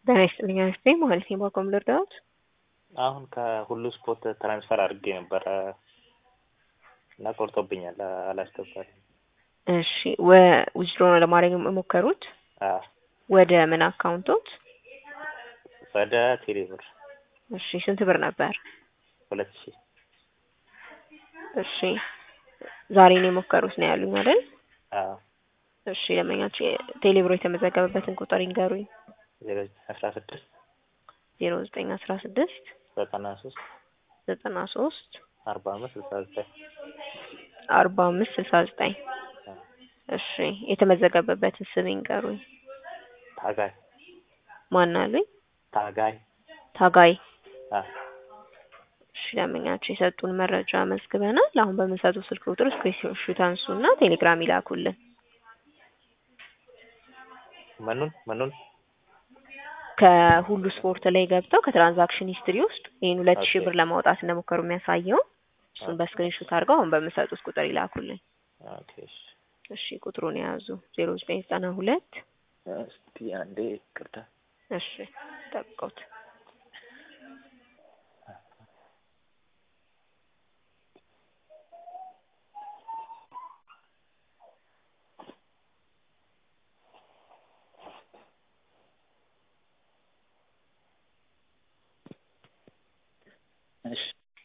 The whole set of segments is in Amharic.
ጤና ይስጥልኝ አስቴ ማለት ነው። ባቆም ልርዳዎት? አሁን ከሁሉ ስፖርት ትራንስፈር አድርጌ ነበረ እና ቆርጦብኛል፣ አላስገባልኝ። እሺ ዊዝድሮ ነው ለማድረግ የሞከሩት? አዎ ወደ ምን አካውንቶት? ወደ ቴሌብር እሺ ስንት ብር ነበር? ሁለት ሺህ እሺ ዛሬ ነው የሞከሩት ነው ያሉኝ አይደል? አዎ እሺ ለመኛች ቴሌብሮ የተመዘገበበትን ቁጥር ይንገሩኝ። ዜሮ አስራ ስድስት ዜሮ ዘጠኝ አስራ ስድስት ዘጠና ሶስት ዘጠና ሶስት አርባ አምስት ስልሳ ዘጠኝ አርባ አምስት ስልሳ ዘጠኝ እሺ የተመዘገበበትን ስም ይንገሩኝ። ታጋይ ማን አሉኝ? ታጋይ ታጋይ አ እሺ ለምኛቸው የሰጡን መረጃ መዝግበናል። አሁን በምንሰጡ ስልክ ቁጥር ስክሪንሾት አንሱና ቴሌግራም ይላኩልን። ምኑን ምኑን ከሁሉ ስፖርት ላይ ገብተው ከትራንዛክሽን ሂስትሪ ውስጥ ይህን ሁለት ሺህ ኦኬ። ብር ለማውጣት እንደሞከሩ የሚያሳየው እሱን ኦኬ። በስክሪንሾት አድርገው አሁን በምሰጡት ቁጥር ይላኩልን። ኦኬ እሺ። እሺ ቁጥሩን የያዙ ዜሮ ዘጠኝ ዘጠና ሁለት እስቲ አንዴ ይቅርታ እሺ ጠብቀውት እሺ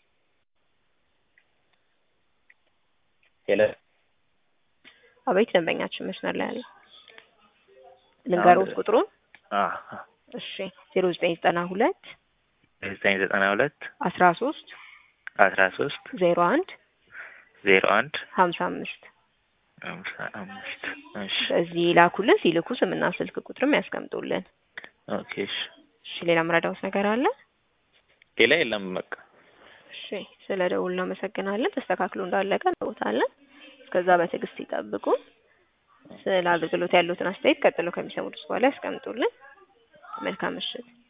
ሄሎ አቤት ደንበኛችን መስመር ላይ አለ። ልንገሮት ቁጥሩን አ እሺ ዜሮ ዘጠኝ ዘጠና ሁለት ዘጠኝ ዘጠና ሁለት አስራ ሶስት አስራ ሶስት ዜሮ አንድ ዜሮ አንድ ሀምሳ አምስት ሃምሳ አምስት እሺ በዚህ ላኩልን። ሲልኩ ስምና ስልክ ቁጥርም ያስቀምጡልን። ኦኬ እሺ እሺ ሌላ ምረዳውት ነገር አለ? ሌላ የለም በቃ እሺ ስለ ደውል እናመሰግናለን። ተስተካክሎ እንዳለቀ እንቦታለን። እስከዛ በትዕግስት ይጠብቁ። ስለ አገልግሎት ያሉትን አስተያየት ቀጥሎ ከሚሰሙት በኋላ ያስቀምጡልን። መልካም ምሽት።